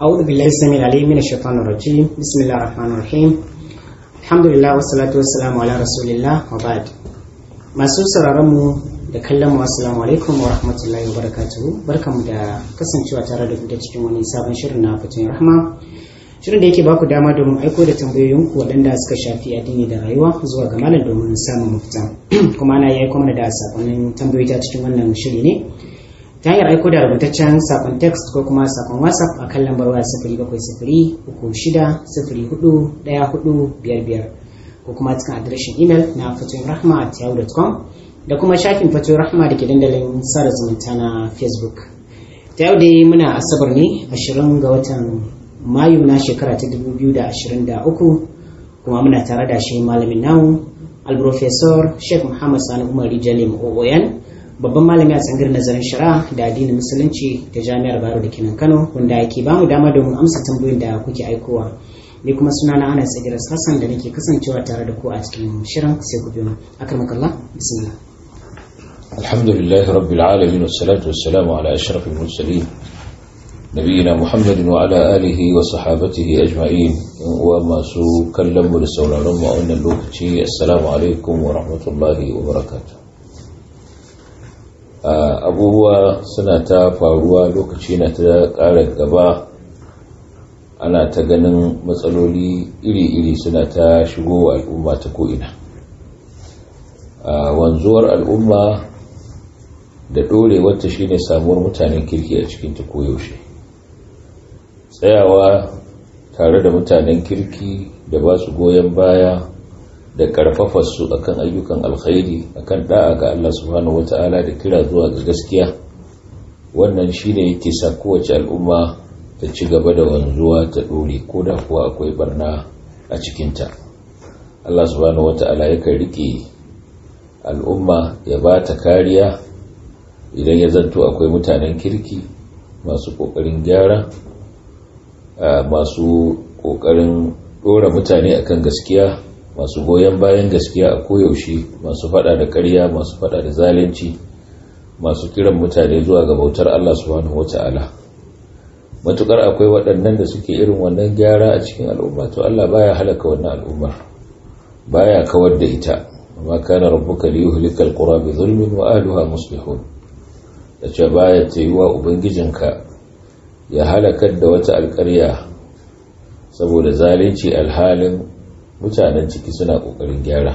أعوذ بالله السميع العليم من الشيطان الرجيم بسم الله الرحمن الرحيم الحمد لله والصلاة والسلام على رسول الله وبعد masu sauraron mu da kallon mu assalamu alaikum wa rahmatullahi wa barakatuhu barkamu da kasancewa tare da ku da cikin wani sabon shirin na fatan rahma shirin da yake baku dama domin aiko da tambayoyinku waɗanda suka shafi addini da rayuwa zuwa ga malam domin samun mafita kuma ana yi mana da sakonnin tambayoyi ta cikin wannan shiri ne ta hanyar aiko da rubutaccen sakon text ko kuma sakon whatsapp a kan lambar waya sifiri bakwai sifiri uku shida sifiri hudu ɗaya hudu biyar biyar ko kuma cikin adireshin imel na fatoyin rahma at yahoo.com da kuma shafin fatoyin rahma da ke dandalin sada zumunta na facebook ta yau dai muna asabar ne ashirin ga watan mayu na shekara ta 2023 kuma muna tare da shi malamin namu alprofesor sheikh muhammad sani umar rijalim oyan babban malami a tsangar nazarin shari'a da addinin musulunci da jami'ar baro da kenan kano wanda yake ba mu dama domin amsa tambayoyin da kuke aikowa ni kuma suna na ana tsagiras hassan da nake kasancewa tare da ku a cikin shirin sai ku biyo akramakallah bismillah الحمد لله رب العالمين والصلاة والسلام على أشرف المرسلين نبينا محمد وعلى آله وصحابته أجمعين وما سو كلم لسولا رمى أن اللوكتي السلام عليكم ورحمة الله وبركاته abubuwa suna ta faruwa lokaci na ta ƙara gaba ana ta ganin matsaloli iri-iri suna ta shigo al'umma ta ko'ina wanzuwar al'umma da ɗorewarta shine samuwar mutanen kirki a cikin ta koyaushe tsayawa tare da mutanen kirki da ba su goyon baya da karfafarsu akan ayyukan alkhairi akan da'a ga Allah subhanahu wata'ala da kira zuwa ga gaskiya wannan shine yake sa kowace al'umma ta ci gaba da wanzuwa ta dore ko da kuwa akwai barna a cikinta Allah subhanahu wata'ala yakan rike al'umma ya ba ta kariya idan ya zanto akwai mutanen kirki masu kokarin gyara masu kokarin dora mutane akan gaskiya masu goyon bayan gaskiya a koyaushe masu fada da ƙarya masu fada da zalunci masu kiran mutane zuwa ga bautar Allah subhanahu wata'ala matukar akwai waɗannan da suke irin wannan gyara a cikin al'umma to Allah baya halaka wannan al'ummar baya kawar da ita amma kana rabbuka liyuhlikal qura bi zulmin wa ahliha muslihun da ce baya tayuwa ubangijinka ya halakar da wata alƙarya saboda zalunci alhalin mutanen ciki suna ƙoƙarin gyara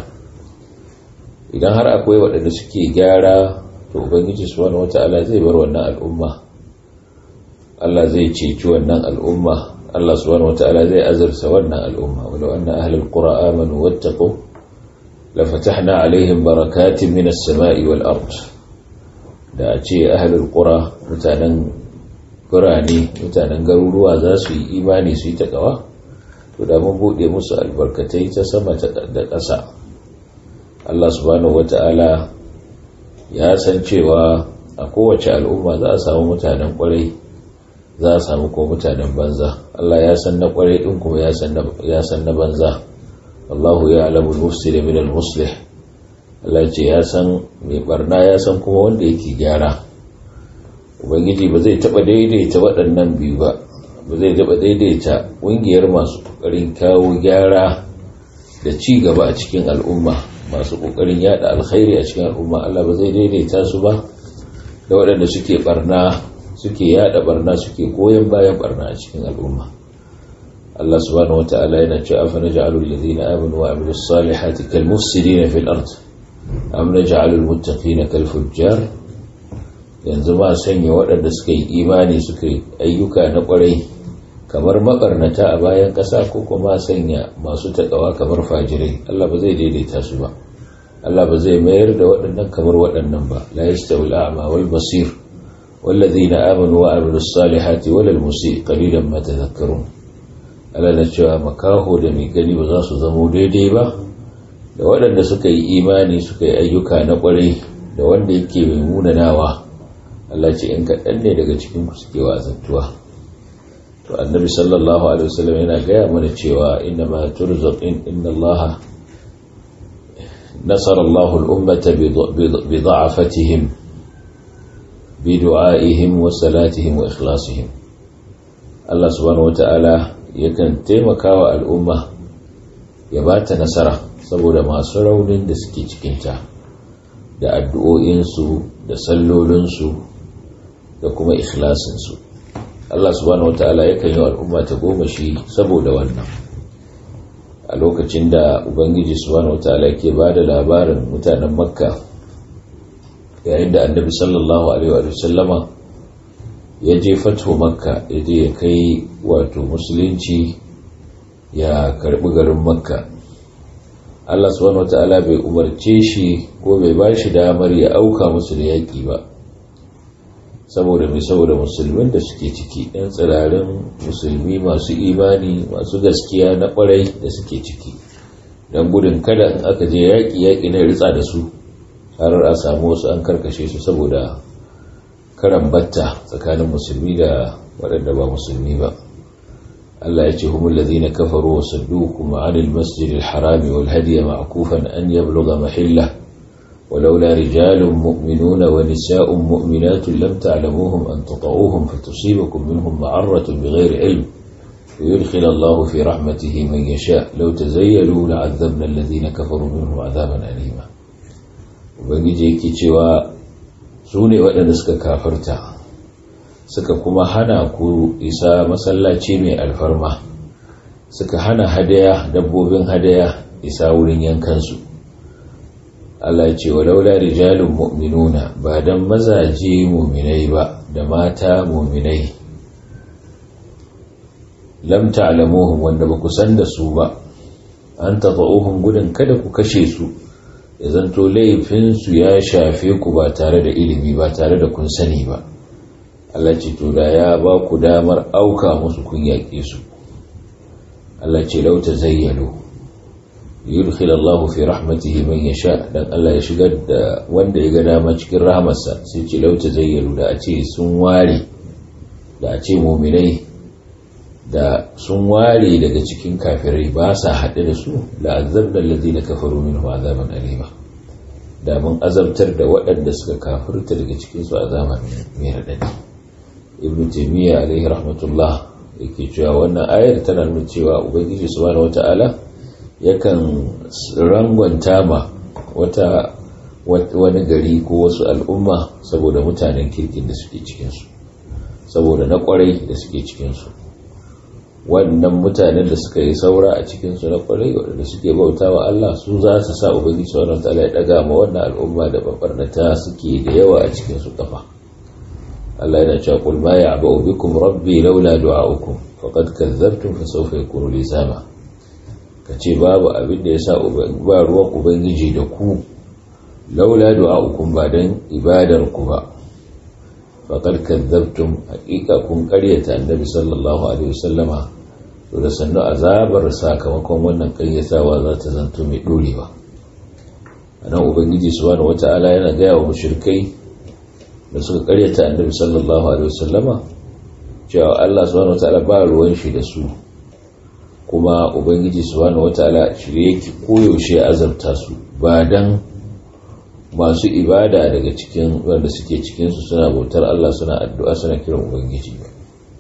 idan har akwai waɗanda suke gyara to ubangiji subhanahu wata'ala zai bar wannan al'umma Allah zai ceci wannan al'umma Allah subhanahu wata'ala zai azurta wannan al'umma walau anna ahlul qura amanu wattaqu la fatahna alaihim barakatin minas sama'i wal ard da a ce ahlul qura mutanen birane mutanen garuruwa za su yi imani su yi takawa to da mun bude musu albarkatai ta sama da ƙasa Allah subhanahu wata'ala ya san cewa a kowace al'umma za a samu mutanen kwarai za a samu ko mutanen banza Allah ya san na kwarai din kuma ya san na banza Allahu ya alamu al-mufsid min al-muslih Allah ce ya san mai barna ya san kuma wanda yake gyara ubangiji ba zai taba daidaita waɗannan biyu ba ba zai taɓa daidaita ƙungiyar masu ƙoƙarin kawo gyara da ci gaba a cikin al'umma masu ƙoƙarin yada alkhairi a cikin al'umma Allah ba zai daidaita su ba da waɗanda suke barna suke yada barna suke goyon bayan barna a cikin al'umma Allah subhanahu wata'ala yana cewa afa naj'alul ladina amanu wa amilus salihati kal mufsidina fil ard am naj'alul muttaqina kal fujjar yanzu ma sanya waɗanda suka yi imani suka yi ayyuka na ƙwarai kamar makarnata a bayan ƙasa ko kuma sanya masu taƙawa kamar fajirai Allah ba zai daidaita su ba Allah ba zai mayar da waɗannan kamar waɗannan ba la yastawi al-a'ma wal basir wallazina amanu wa amilus salihati wal musii qalilan ma tadhakkarun Allah na cewa makaho da mai gani ba za su zamo daidai ba da waɗanda suka yi imani suka yi ayyuka na ƙwarai da wanda yake mai munanawa Allah ce in kaɗan ne daga cikin ku suke wazantuwa to annabi sallallahu alaihi wasallam yana gaya mana cewa inna ma turzaqin inna Allah nasara Allah al-ummata bi da'afatihim bi du'aihim wa salatihim wa ikhlasihim Allah subhanahu wata'ala yakan taimaka wa al'umma ya ba ta nasara saboda masu raunin da suke cikinta da addu'o'insu da sallolinsu da kuma ikhlasinsu Allah subhanahu wata'ala yakan yi al'umma ta goma shi saboda wannan a lokacin da ubangiji subhanahu wata'ala ke ba da labarin mutanen makka yayin da annabi sallallahu alaihi wa sallama ya je fatho makka ya je ya kai wato musulunci ya karbi garin makka Allah subhanahu wata'ala bai umarce shi ko bai ba shi damar ya auka musu da yaƙi ba saboda mai saboda musulmin da suke ciki ɗan tsirarin musulmi masu imani masu gaskiya na ƙwarai da suke ciki don gudun kada in aka je yaƙi yaƙi na ritsa da su har a samu wasu an karkashe su saboda karan batta tsakanin musulmi da waɗanda ba musulmi ba Allah ya ce humul ladina kafaru wa saddukum anil masjidil harami wal hadiya ma'kufan an yablugha mahillah ولولا رجال مؤمنون ونساء مؤمنات لم تعلموهم أن تطعوهم فتصيبكم منهم معرة بغير علم ويدخل الله في رحمته من يشاء لو تزيلوا لعذبنا الذين كفروا منهم عذابا أليما ubangiji yake cewa su ne waɗanda suka kafarta suka kuma hana ku isa masallaci mai alfarma suka hana hadaya dabbobin hadaya isa wurin yankansu Allah ce wa laula rijalun mu'minuna ba dan mazaje mu'minai ba da mata mu'minai lam ta'lamuhum wanda ba ku san da su ba an tadauhum gudun kada ku kashe su ya zanto laifin su ya shafe ku ba tare da ilimi ba tare da kun sani ba Allah ce to da ya ba ku damar auka musu kun yaƙe su Allah ce lauta zayyalo yudkhil Allah fi rahmatihi man yasha dan Allah ya shigar da wanda ya ga dama cikin rahamarsa sai ce lauta zayyalu da a ce sun ware da a ce mu'minai da sun ware daga cikin kafirai ba sa haɗe da su la azabna alladhina kafaru minhum azaban alima da mun azabtar da waɗanda suka kafirta daga cikin su azaban mai radadi ibnu taymiya alaihi rahmatullah yake cewa wannan ayar tana nuna cewa ubangiji subhanahu wata'ala yakan rangwanta ma wata wani gari ko wasu al'umma saboda mutanen kirkin da suke cikinsu saboda na kwarai da suke cikinsu wannan mutanen da suka yi saura a cikinsu na kwarai waɗanda suke bauta wa Allah su za su sa ubangiji sauran ta'ala ya ɗaga ma wannan al'umma da babarnata suke da yawa a cikinsu kafa Allah yana cewa qul ma ya'ba'u bikum rabbi laula du'a'ukum faqad kadzabtum fa sawfa yakunu lizama ka ce babu abin da ya sa ba ruwan ubangiji da ku laula du'a'ukum ba don ibadar ku ba faqad kadzabtum haqiqa kun qaryata annabi sallallahu alaihi wasallama to da sannu azabar sakamakon wannan ƙaryatawa za ta zanto mai dorewa anan ubangiji subhanahu wata'ala yana gaya wa mushrikai da suka ƙaryata annabi sallallahu alaihi wasallama cewa Allah subhanahu wata'ala ba ruwan shi da su kuma ubangiji subhanahu wataala shirye yake koyaushe azabta su ba dan masu ibada daga cikin wanda suke cikin su suna bautar Allah suna addu'a suna kiran ubangiji ba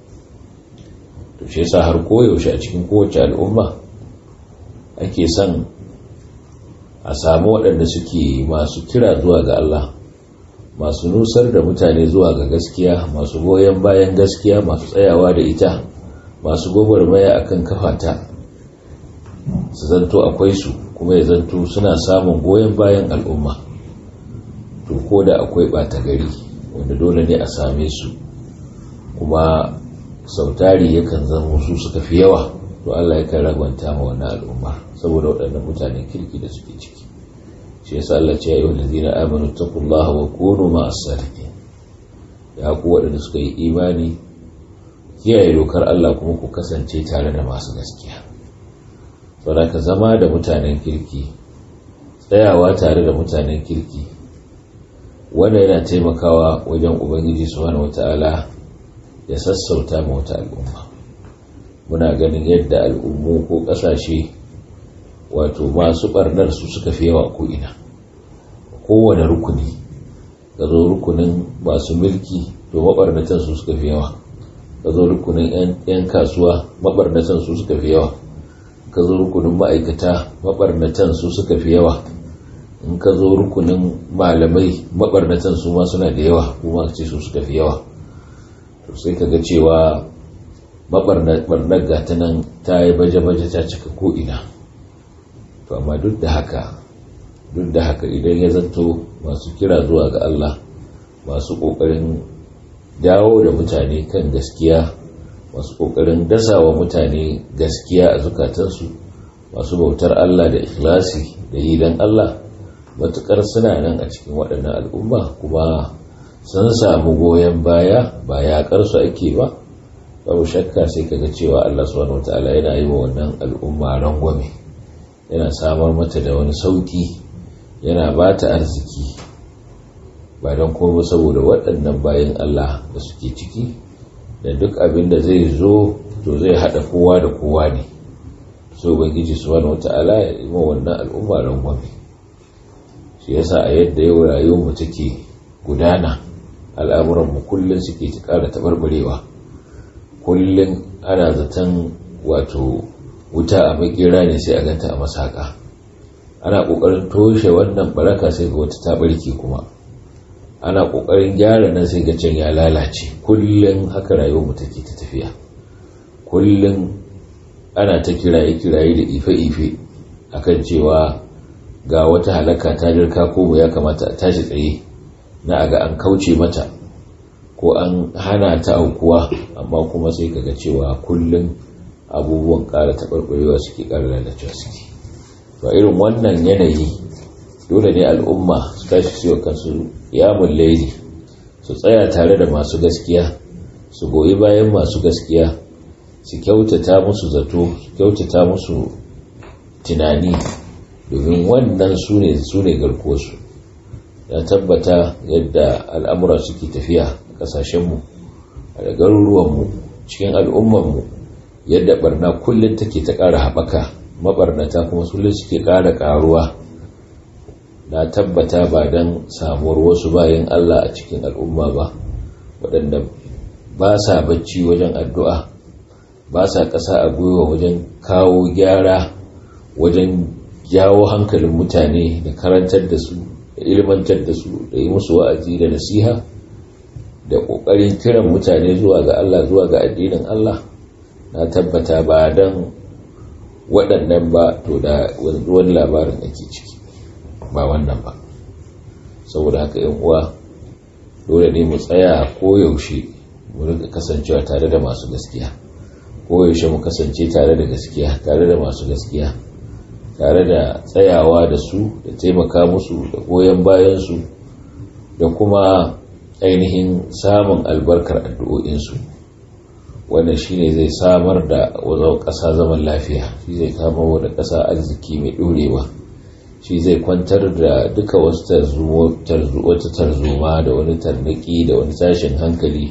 to shi yasa har koyaushe a cikin kowace al'umma ake son a samu waɗanda suke masu kira zuwa ga Allah masu nusar da mutane zuwa ga gaskiya masu goyon bayan gaskiya masu tsayawa da ita masu gwagwarmaya akan kafata su zanto akwai su kuma ya zanto suna samun goyon bayan al'umma to ko da akwai ɓata gari wanda dole ne a same su kuma sautari yakan zama su suka fi yawa to Allah yakan ragwanta ma wannan al'umma saboda waɗannan mutanen kirki da suke ciki shi yasa Allah ce ya yi wallazina amanu taqullaha wa kunu ma'as sadiqin ya ku waɗanda suka yi imani kiyaye dokar Allah kuma ku kasance tare da masu gaskiya saboda ka zama da mutanen kirki tsayawa tare da mutanen kirki wanda yana taimakawa wajen ubangiji subhanahu wata'ala ya sassauta ma wata al'umma muna ganin yadda al'ummu ko ƙasashe wato masu ɓarnar su suka fi yawa ko ina kowane rukuni ga zo rukunin masu mulki to maɓarnatan su suka fi yawa ka zo rukunin 'yan kasuwa mabarnatan su suka fi yawa ka zo rukunin ma'aikata mabarnatan su suka fi yawa in ka zo rukunin malamai mabarnatan su ma suna da yawa kuma ce su suka fi yawa to sai ka ga cewa mabarnar gata nan ta yi baje-baje ta cika ko'ina to amma duk da haka duk da haka idan ya zanto masu kira zuwa ga Allah masu ƙoƙarin dawo da mutane kan gaskiya masu ƙoƙarin dasawa mutane gaskiya a zukatansu masu bautar Allah da ikhlasi da yi don Allah matuƙar suna nan a cikin waɗannan al'umma kuma sun samu goyon baya ba yaƙarsu ake ba babu shakka sai kaga cewa Allah subhanahu wataala yana yi wa wannan al'umma rangwame yana samar mata da wani sauki yana ba ta arziki ba don kuma saboda waɗannan bayan Allah da suke ciki da duk abin da zai zo to zai haɗa kowa da kowa ne so ubangiji subhanahu wataala ya yi wa wannan al'umma rangwame shi yasa a yadda yau rayuwar mu take gudana al'amuran mu kullum suke ta ƙara taɓarɓarewa kullum ana zaton wato wuta a makera ne sai a ganta a masaka ana kokarin toshe wannan baraka sai ga wata ta barke kuma ana kokarin gyara nan sai ga can ya lalace kullum haka rayuwar mu take ta tafiya kullum ana ta kiraye kiraye da ife ife akan cewa ga wata halaka ta dirka ko ya kamata a tashi tsaye na aga an kauce mata ko an hana ta aukuwa amma kuma sai kaga cewa kullum abubuwan ƙara taɓarɓarewa suke ƙara lalacewa suke to irin wannan yanayi dole ne al'umma su tashi siyo kansu yamun laili su tsaya tare da masu gaskiya su goyi bayan masu gaskiya su kyautata musu zato su kyautata musu tunani domin wannan su ne su ne garkuwarsu ya tabbata yadda al'amura suke tafiya kasashenmu da garuruwanmu cikin al'ummanmu yadda barna kullum take ta ƙara haɓaka mabarnata kuma kullum suke ƙara ƙaruwa na tabbata ba don samuwar wasu bayan Allah a cikin al'umma ba waɗanda ba sa bacci wajen addu'a ba sa ƙasa a gwiwa wajen kawo gyara wajen jawo hankalin mutane da karantar da su da ilmantar da su da yi musu wa'azi da nasiha da ƙoƙarin kiran mutane zuwa ga Allah zuwa ga addinin Allah na tabbata ba don waɗannan ba to da wani labarin ake ciki ba wannan ba saboda haka yan uwa dole ne mu tsaya koyaushe mu rika kasancewa tare da masu gaskiya koyaushe mu kasance tare da gaskiya tare da masu gaskiya tare da tsayawa da su da taimaka musu da goyon bayansu da kuma ainihin samun albarkar addu'o'insu wannan shine zai samar da wazau ƙasa zaman lafiya shi zai kama da ƙasa arziki mai ɗorewa shi zai kwantar da duka wasu wata tarzoma da wani tarnaki da wani tashin hankali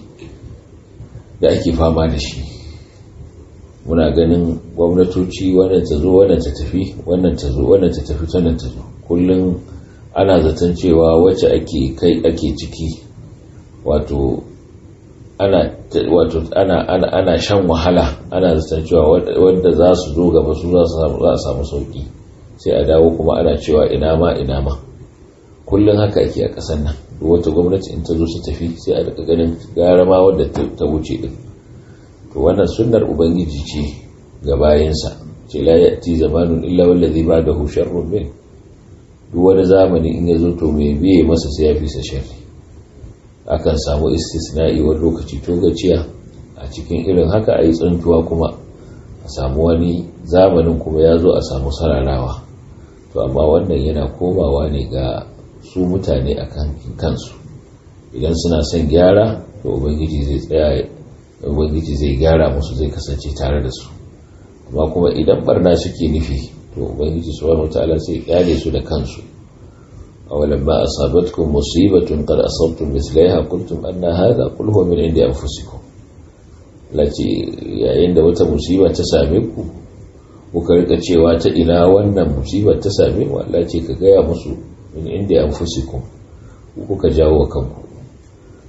da ake fama da shi muna ganin gwamnatoci wannan ta zo wannan ta tafi wannan ta zo wannan ta tafi wannan ta zo kullum ana zaton cewa wacce ake kai ake ciki wato ana wato ana ana ana shan wahala ana zaton cewa wanda za su zo gaba su za su za a samu sauki sai a dawo kuma ana cewa ina ma ina ma kullum haka ake a ƙasar nan duk wata gwamnati in ta zo su tafi sai a daga ganin gara ma wadda ta wuce din to wannan sunnar ubangiji ce ga bayansa ce la ya'ti zamanun illa wallazi ba'dahu sharrun min duk wani zamani in ya zo to mai biye masa sai ya fi sa sharri akan samu istisna'i wani lokaci to gaciya a cikin irin haka a yi tsantuwa kuma a samu wani zamanin kuma ya zo a samu sararawa to amma wannan yana komawa ne ga su mutane a kansu idan suna son gyara to ubangiji zai tsaya ubangiji zai gyara musu zai kasance tare da su amma kuma idan barna suke nufi to ubangiji subhanahu wataala sai kyale su da kansu أولما أصابتكم مصيبة قد أصبتم مثلها قلتم أن هذا قل هو من عند أنفسكم التي عند wata musiba ta same ku kuka rika cewa ta ina wannan musibar ta same mu Allah ce ka gaya musu min inda anfusikum kuka jawo kanku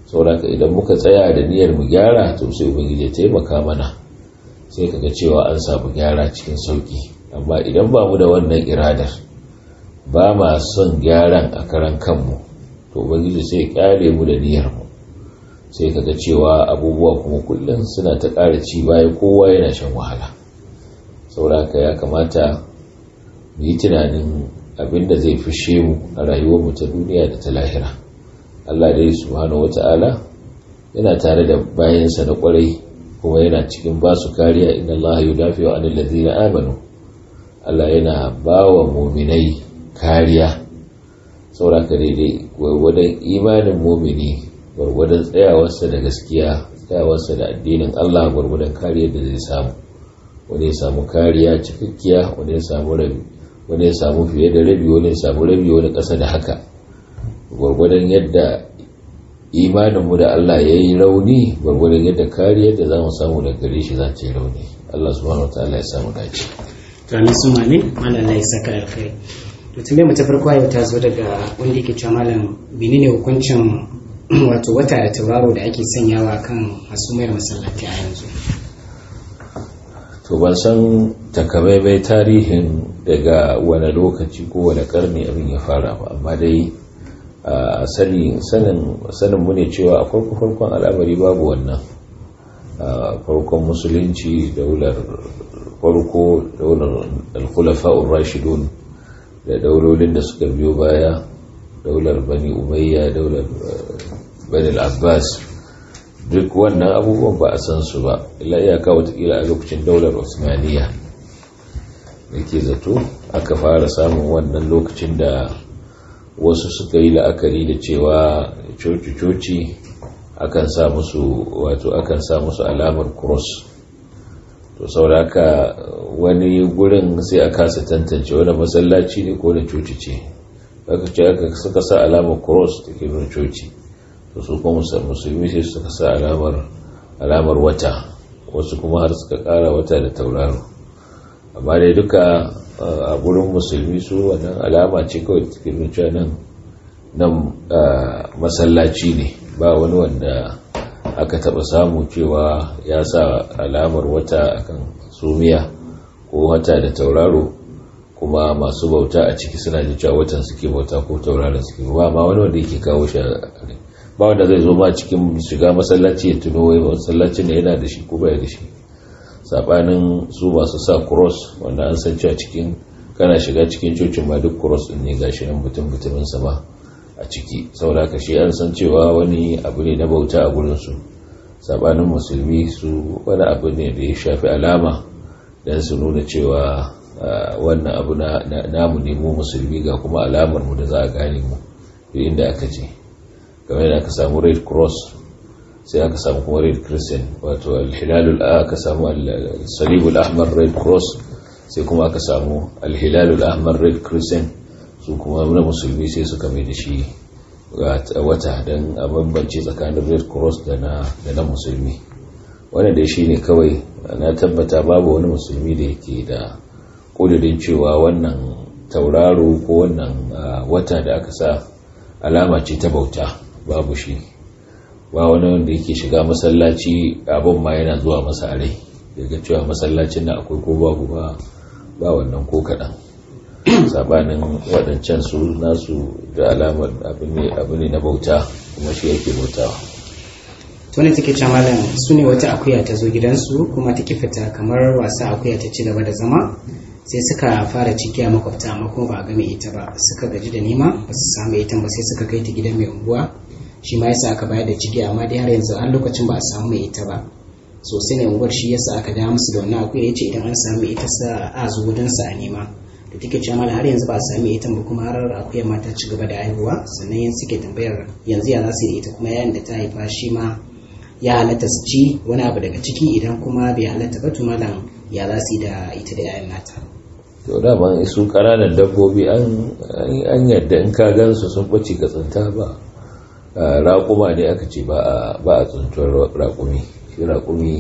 sauraka idan muka tsaya da niyyar mu gyara to sai ubangiji ya taimaka mana sai kaga cewa an samu gyara cikin sauki amma idan ba mu da wannan iradar ba ma son gyaran a karan kanmu to ubangiji sai ya kyale mu da niyyar mu sai kaga cewa abubuwa kuma kullum suna ta ƙara ci bayan kowa yana shan wahala sauraka ya kamata mu yi tunanin abin da zai fishe mu a rayuwarmu ta duniya da ta lahira Allah dai subhanahu wata'ala yana tare da bayansa na kwarai kuma yana cikin basu kariya inna Allah yudafi'u 'anil ladzina amanu Allah yana bawa mu'minai kariya sauraka daidai gwargwadon imanin mu'mini gwargwadon tsayawarsa da gaskiya tsayawarsa da addinin Allah gwargwadon kariyar da zai samu wani ya samu kariya cikakkiya wani ya samu rabi wani ya samu fiye da rabi wani ya samu rabi wani ƙasa da haka gwargwadon yadda imaninmu da Allah ya yi rauni gwargwadon yadda kariyar da za mu samu da gare shi za ta yi rauni Allah subhanahu wa ta'ala ya samu dace to ni su mamin malam Allah ya saka alkhairi to tun mu ta farko yau ta zo daga wanda yake cewa malam menene hukuncin wato wata da tauraro da ake sanyawa kan hasumiyar masallaci a yanzu to ban san takamaimai tarihin daga wani lokaci ko wani karni abin ya fara ba amma dai a sanin mu ne cewa a farko farkon al'amari babu wannan farkon musulunci daular farko daular alkulafa'ur rashidun da daulolin da suka biyo baya daular bani umayya daular bani abbas duk wannan abubuwan ba a san su ba illa iyaka watakila a lokacin daular osmaniya da ke zato aka fara samun wannan lokacin da wasu suka yi la'akari da cewa coci-coci akan sa musu wato akan sa musu alamar cross to sauraka wani gurin sai a kasa tantance wani masallaci ne ko da coci ce aka ce aka suka sa alamar cross da ke nuna coci to su kuma musulmi sai suka sa alamar alamar wata wasu kuma har suka kara wata da tauraro amma dai duka a gurin musulmi su wannan alama ce kawai da take nuna cewa nan nan masallaci ne ba wani wanda aka taba samu cewa ya sa alamar wata akan sumiya ko wata da tauraro kuma masu bauta a ciki suna ji cewa watan suke bauta ko tauraron suke ba ma wani wanda yake kawo shi ba wanda zai zo ma cikin shiga masallaci ya tuno wai masallacin da yana da shi ko bai da shi sabanin su masu sa cross wanda an san cewa cikin kana shiga cikin cocin ma duk cross din ne gashi nan mutum mutumin sa ba a ciki saboda ka shi an san cewa wani abu ne na bauta a gurin su sabanin musulmi su wani abu ne da ya shafi alama dan su nuna cewa wannan abu na namu ne mu musulmi ga kuma alamar mu da za a gane mu duk inda aka je kamar yadda aka samu red cross sai aka samu kuma red crescent wato alhilalul aka samu salibul ahmar red cross sai kuma aka samu alhilalul ahmar red crescent su kuma na musulmi sai suka mai da shi wata don a bambance tsakanin red cross da na musulmi wannan dai shi ne kawai na tabbata babu wani musulmi da yake da ƙudurin cewa wannan tauraro ko wannan wata da aka sa alama ce ta bauta babu shi ba wani wanda yake shiga masallaci abin ma yana zuwa masa rai daga cewa masallacin na akwai ko babu ba ba wannan ko kaɗan sabanin waɗancan su nasu da alamar abu ne na bauta kuma shi yake bautawa tuni take ce malam su ne wata akuya ta zo gidansu kuma ta fita kamar wasa akuya ta ci gaba da zama sai suka fara ciki a makwabta amma kuma ba a game ita ba suka gaji da nema ba su samu ita ba sai suka kai ta gidan mai unguwa shi ma yasa aka bayar da ciki amma dai har yanzu har lokacin ba a samu mai ita ba so sai ne unguwar shi yasa aka dawo musu da wannan akuya yace idan an samu ita sa a zo gudan sa a nema da take cewa malam har yanzu ba a sami ita ba kuma har akuyar ma ta ci gaba da haihuwa sannan yanzu suke tambayar yanzu ya za su yi ita kuma yayin da ta haifa shi ma ya halatta su ci wani abu daga ciki idan kuma bai halatta ba to malam ya za su yi da ita da yayan nata to dama su kananan dabbobi an yadda in ka gansu sun ɓace ka tsinta ba raƙuma ne aka ce ba a tsuntuwar raƙumi shi raƙumi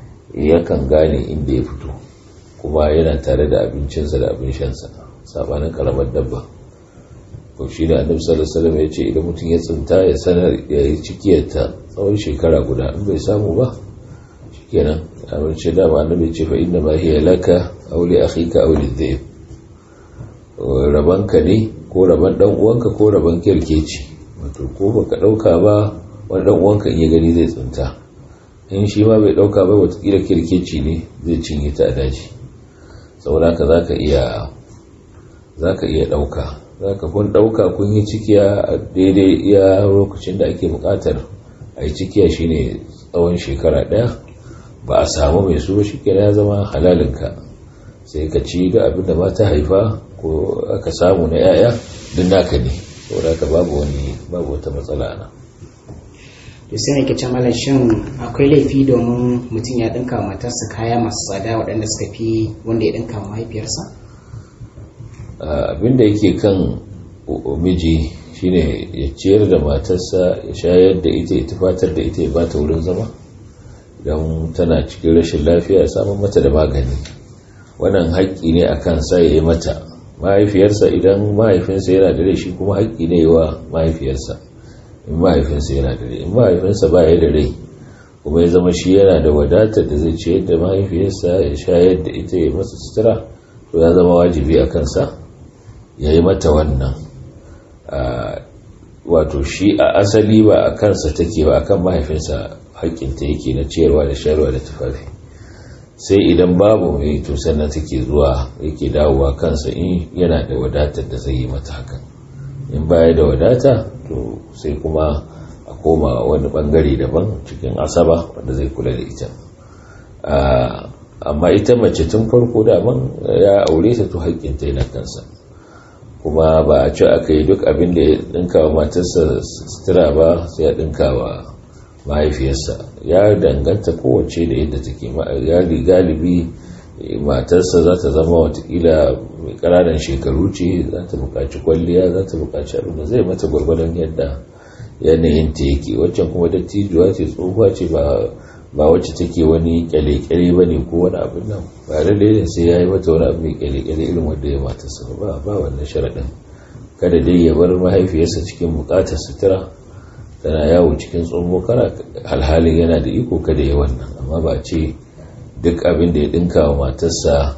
yakan gane inda ya fito kuma yana tare da abincinsa da abin shansa sabanin karamar dabba ko shi da annabi sallallahu alaihi wasallam ya ce idan mutum ya tsinta ya sanar ya yi cikiyarta tsawon shekara guda in bai samu ba shikenan abin ce da ba annabi ce fa inna ma hiya laka aw li akhika aw li dhib rabanka ne ko raban dan uwanka ko raban kirkeci wato ko baka dauka ba wani dan uwanka in ya gani zai tsinta in shi ma bai dauka ba watakila kirkeci ne zai cinye ta a daji saboda ka zaka iya zaka iya dauka zaka kun dauka kun yi cikiya a daidai iya lokacin da ake bukatar a yi cikiya shine tsawon shekara daya ba a samu mai su shi ya zama halalinka sai ka ci da abin da mata haifa ko aka samu na yaya duk naka ne saboda ka babu wani babu wata matsala na to sai ne ke can malam shin akwai laifi domin mutum ya dinka matarsa kaya masu tsada waɗanda suka fi wanda ya dinka mahaifiyarsa abin da yake kan miji shine ya ciyar da matarsa ya shayar da ita ya tufatar da ita ya bata wurin zama don tana cikin rashin lafiya ya samun mata da magani wannan haƙƙi ne a kansa ya yi mata mahaifiyarsa idan mahaifinsa yana da rai shi kuma haƙƙi ne wa mahaifiyarsa in mahaifinsa yana da rai in mahaifinsa ba ya da rai kuma ya zama shi yana da wadatar da zai ciyar da mahaifiyarsa ya shayar da ita ya masa sutura to ya zama wajibi a kansa ya yi mata wannan wato shi a asali ba a kansa take ba akan mahaifinsa haƙƙinta yake na ciyarwa da shayarwa da tufafi sai idan babu mai to sannan take zuwa yake dawowa kansa in yana da wadatar da zai yi mata hakan in baya da wadata to sai kuma a koma wani bangare daban cikin asaba wanda zai kula da ita amma ita mace tun farko daman ya aure ta to haƙƙinta yana kansa kuma ba a ci aka yi duk abin da ya ɗinka wa matarsa sutura ba sai ya ɗinka wa mahaifiyarsa ya danganta kowace da yadda take galibi matarsa za ta zama watakila mai ƙananan shekaru ce za ta buƙaci kwalliya za ta buƙaci abin da zai mata gwargwadon yadda yanayin ta yake waccan kuma dattijuwa ce tsohuwa ce ba wacce take wani kyale-kyale ba ne ko wani abin nan ba lalle ne sai ya yi mata wani abu mai kyale-kyale irin wanda ya matarsa ba ba wannan sharaɗin kada dai ya bar mahaifiyarsa cikin buƙatar sutura tana yawo cikin tsomo kana alhalin yana da iko kada ya wannan amma ba ce duk abin da ya dinka wa matarsa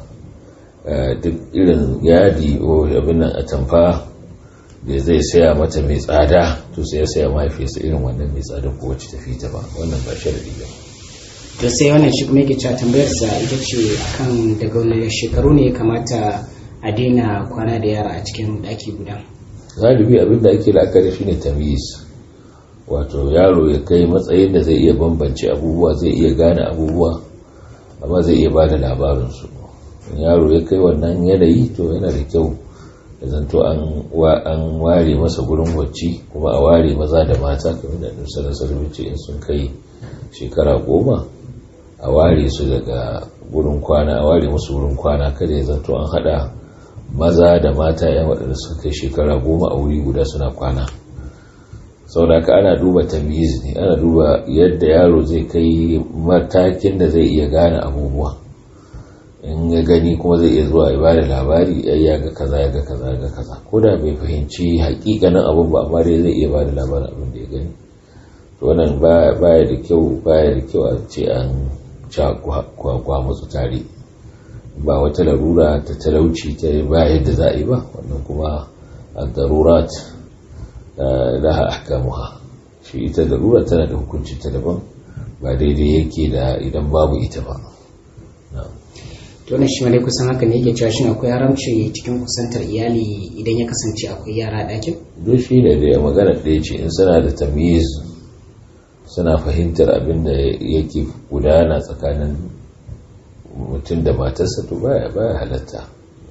duk irin yadi ko abin nan a tamfa da zai saya mata mai tsada to sai ya saya mahaifiyarsa irin wannan mai tsada ko wacce tafi ta ba wannan ba sharadi ba to sai wannan shi kuma yake cewa tambayarsa ita ce akan daga wani shekaru ne ya kamata a daina kwana da yara a cikin ɗaki guda galibi abin da ake la'akari shine tamyiz wato yaro ya kai matsayin da zai iya bambance abubuwa zai iya gane abubuwa amma zai iya ba da labarinsu yaro ya kai wannan yanayi to yana da kyau da zanto an ware masa gurin wacce kuma a ware maza da mata kamar da nusar sarbici in sun kai shekara goma a ware su daga gurin kwana a ware musu gurin kwana kada ya zanto an hada maza da mata yan waɗanda suka kai shekara goma a wuri guda suna kwana sauraka ana duba tamiz ne ana duba yadda yaro zai kai matakin da zai iya gane abubuwa in ya gani kuma zai iya zuwa ya bada labari ya ga kaza ya ga kaza ya ga kaza ko da bai fahimci hakikanin abin ba amma dai zai iya bada labarin abin da ya gani to wannan baya da kyau baya da kyau a ce an ca kwa musu tare ba wata larura ta talauci ta ba yadda za a yi ba wannan kuma a darurat laha ahkamuha shi ita larura tana da hukunci ta daban ba daidai yake da idan babu ita ba to na shi malai kusan haka ne yake cewa shin akwai haramci cikin kusantar iyali idan ya kasance akwai yara a ɗakin duk shi ne da magana ɗaya ce in suna da tamyiz suna fahimtar abin da yake gudana tsakanin mutum da matarsa to baya baya halatta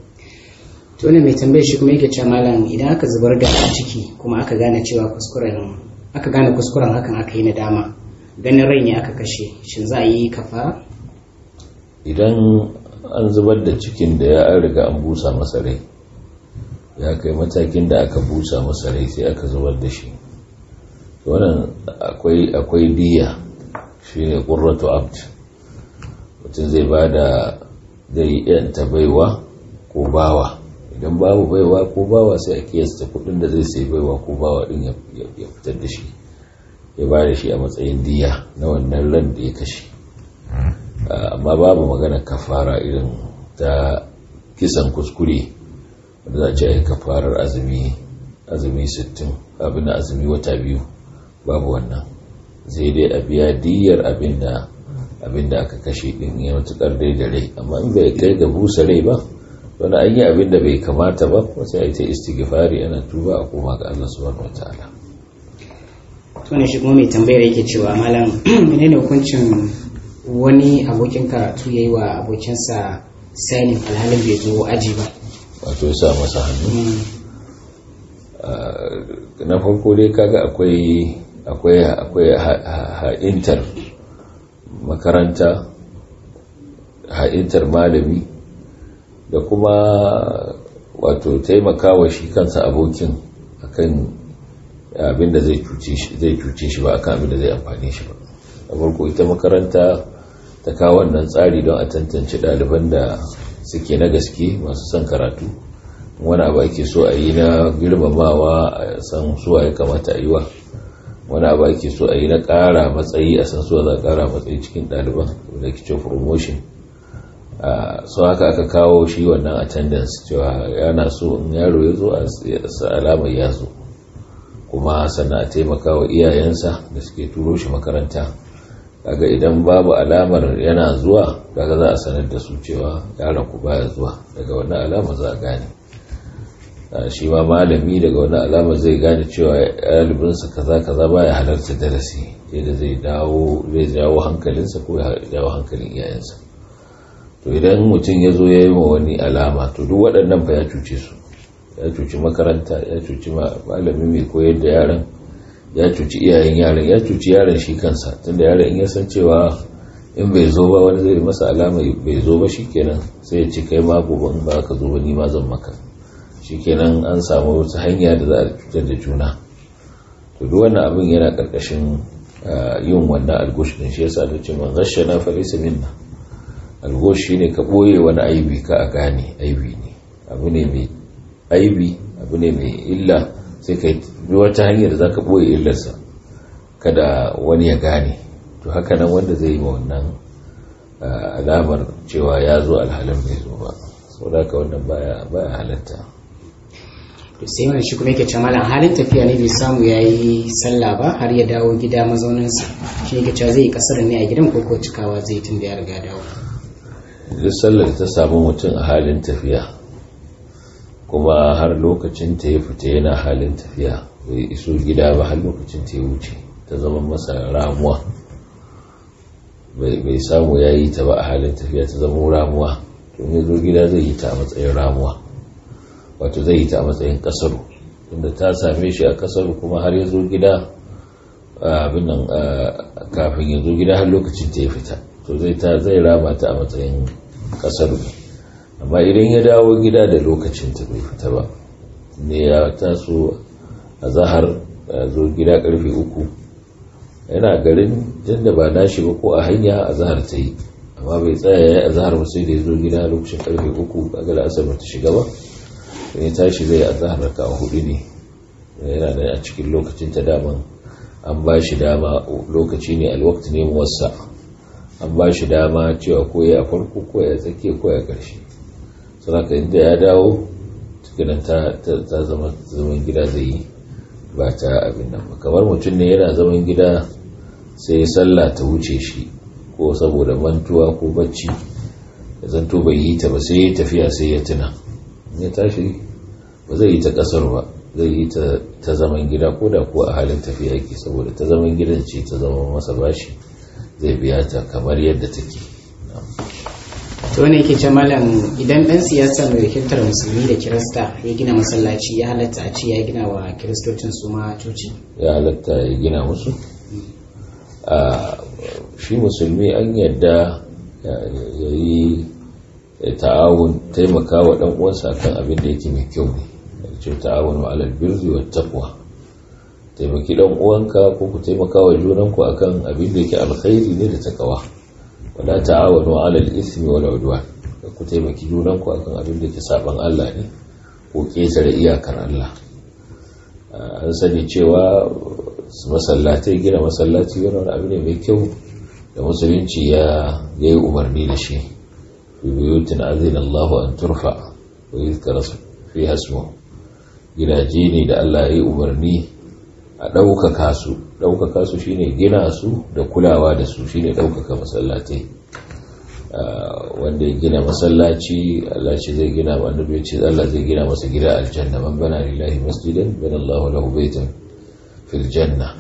to ne mai tambayar shi kuma yake cewa malam idan aka zubar da ciki kuma aka gane cewa kuskuren aka gane kuskuren hakan aka yi nadama ganin rai ne aka kashe shin za a yi kafara idan an zubar da cikin da ya riga an busa masa rai ya kai matakin da aka busa masa rai sai aka zubar da shi wannan akwai akwai diya shine qurratu abd mutum zai bada zai yanta baiwa ko bawa idan babu baiwa ko bawa sai a kiyasta kudin da zai sai baiwa ko bawa din ya fitar da shi ya ba da shi a matsayin diya na wannan ran da ya kashe amma babu magana kafara irin ta kisan kuskure wanda za a ce ai kafarar azumi azumi 60 abin da azumi wata biyu babu wannan zai dai a biya diyar abinda abinda aka kashe din ya matukar dai da rai amma in bai kai ga busa rai ba wani an yi abinda bai kamata ba kuma sai a yi ta istighfari ana tuba a koma ga Allah subhanahu wataala to ne shi kuma mai tambayar yake cewa malam menene hukuncin wani abokin karatu yayi wa abokinsa sainin alhalin bai zo aji ba wato ya sa masa hannu na farko dai kaga akwai akwai akwai ha'intar makaranta ha'intar malami da kuma wato taimakawa shi kansa abokin akan abinda zai cuce shi ba akan abinda zai amfani shi ba a farko ita makaranta ta kawo wannan tsari don a tantance ɗaliban da suke na gaske masu son karatu wani abu ake so a yi na girmamawa a san suwa ya kamata a yi wa wani abu ake so a yi na ƙara matsayi a san suwa za a ƙara matsayi cikin ɗaliban da ke ce promotion so haka aka kawo shi wannan attendance cewa yana so in yaro ya zo a alamar ya zo kuma sannan a taimaka wa iyayensa da suke turo shi makaranta kaga idan babu alamar yana zuwa kaga za a sanar da su cewa yaron ku baya zuwa daga wannan alama za a gane shi ma malami daga wani alama zai gane cewa ɗalibinsa kaza kaza baya halarta darasi yadda zai dawo zai jawo hankalinsa ko ya jawo hankalin iyayensa to idan mutum ya zo ya yi wa wani alama to duk waɗannan fa ya cuce su ya cuci makaranta ya cuci malami mai koyar da yaran ya cuci iyayen yaran ya cuci yaran shi kansa tunda yaran in ya san cewa in bai zo ba wani zai masa alama bai zo ba shikenan sai ya ci kai ma gobe in ba ka zo ba ni ma zan maka shikenan an samu wata hanya da za a cutar da juna to duk wannan abin yana karkashin yin wannan algush din shi yasa nace man ghashana fa laysa minna algush shine ka boye wani aibi ka a gane aibi ne abu ne mai aibi abu ne mai illa sai ka bi wata hanyar da zaka boye illarsa kada wani ya gane to haka nan wanda zai yi ma wannan alamar cewa ya zo alhalin bai zo ba saboda ka wannan baya baya halatta to sai wani shi kuma yake ce malam halin tafiya ne bai samu ya yi sallah ba har ya dawo gida mazauninsa shi yake cewa zai yi kasar ne a gidan ko ko cikawa zai tun da ya riga dawo duk sallar ta samu mutum a halin tafiya kuma har lokacin ta ya fita yana halin tafiya bai iso gida ba har lokacin ta ya wuce ta zama masa ramuwa bai samu ya yi ta ba a halin tafiya ta zama ramuwa to ya zo gida zai yi ta a matsayin ramuwa wato zai yi ta a matsayin kasaru inda ta same shi a kasaru kuma har ya zo gida abin nan kafin ya zo gida har lokacin ta ya fita to zai ta zai rama ta a matsayin kasaru amma idan ya dawo gida da lokacin ta bai fita ba ne ya taso a zahar zo gida karfe uku yana garin tunda ba nashi ba ko a hanya a zahar ta yi amma bai tsaya ya a zahar ba sai da ya zo gida lokacin karfe uku kaga da asar ta shiga ba ya tashi zai a zahar raka hudu ne yana da a cikin lokacin ta daman an ba shi dama lokaci ne alwakti ne wasa an ba shi dama cewa ko ya farko ko ya tsakiya ko ya karshe saboda inda ya dawo cikinan ta zama zaman gida zai yi ba ta abin nan ba kamar mutum ne yana zaman gida sai sallah ta wuce shi ko saboda mantuwa ko bacci ya zanto bai yi ta ba sai ya tafiya sai ya tuna ya tashi ba zai yi ta kasar ba zai yi ta zaman gida ko da kuwa a halin tafiya yake saboda ta zaman gidan ce ta zama masa bashi zai biya ta kamar yadda take to ne yake ce malam idan dan siyasa mai wakiltar musulmi da kirista ya gina masallaci ya halatta a ce ya gina wa kiristocin su ma coci ya halatta ya gina musu a shi musulmi an yadda ya yi ta'awun taimaka wa dan uwansa kan abin da yake mai kyau ne ce ta'awun wa alal birri wa taqwa taimaki dan uwanka ko ku taimaka wa junanku akan abin da yake alkhairi ne da takawa wala ta'awanu 'alal ismi wal udwan ku taimaki junanku akan abin da yake saban Allah ne ko ƙetare iyakar Allah an sani cewa masallatai gina masallaci wani abu ne mai kyau da musulunci ya yi umarni da shi bibiyutin azin Allahu an turfa wa yi fi hasmo gidaje ne da Allah ya yi umarni a ɗaukaka su ɗaukaka su shine gina su da kulawa da su shine ɗaukaka masallatai wanda ya gina masallaci Allah ce zai gina ma annabi ce Allah zai gina masa gida aljanna man bana lillahi masjidan bana Allahu lahu baitan fil janna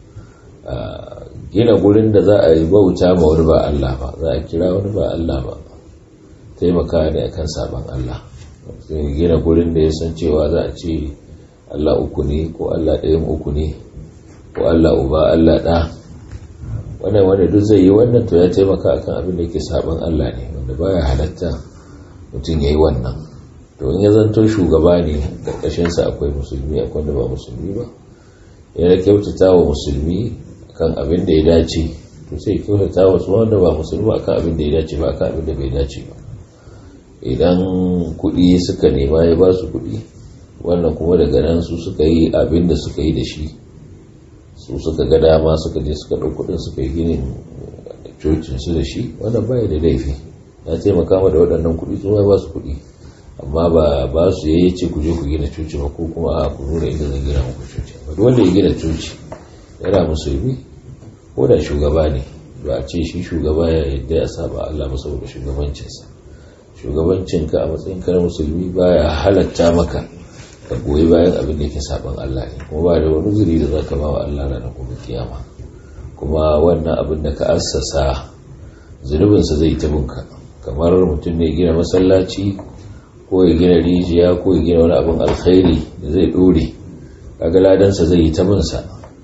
gina gurin da za a yi bauta ma wani ba Allah ba za a kira wani ba Allah ba taimaka ne akan saban Allah sai gina gurin da ya san cewa za a ce Allah uku ne ko Allah ɗayan uku ne ko Allah uba Allah ɗa wannan wanda duk zai yi wannan to ya taimaka akan abin da yake saban Allah ne wanda baya halatta mutum ya yi wannan to in ya zanto shugaba ne ƙarƙashin sa akwai musulmi akwai wanda ba musulmi ba ya kyautata wa musulmi kan abin da ya dace to sai kyautata wa su wanda ba musulmi akan abin da ya dace ba akan abin da bai dace ba idan kuɗi suka nema ya ba su kuɗi wannan kuma daga nan su suka yi abin da suka yi da shi su suka ga dama suka je suka ɗau kuɗin suka yi ginin cocin su da shi wannan baya da laifi ya taimaka ma da waɗannan kuɗi su ba su kuɗi amma ba ba su yayi ce ku je ku gina coci ba ko kuma a ku nuna inda zan gina muku coci ba duk wanda ya gina coci yana musulmi ko da shugaba ne ba a ce shi shugaba ya yadda ya saba Allah ba saboda shugabancinsa shugabancinka a matsayin na musulmi baya halatta maka ka goyi bayan abin da yake saban Allah ne kuma ba da wani zuri da zaka ba wa Allah ranar gobe kiyama kuma wannan abin da ka assasa zunubinsa zai ta bunka kamar mutum ne gina masallaci ko ya gina rijiya ko ya gina wani abin alkhairi da zai dore kaga ladansa zai yi ta binsa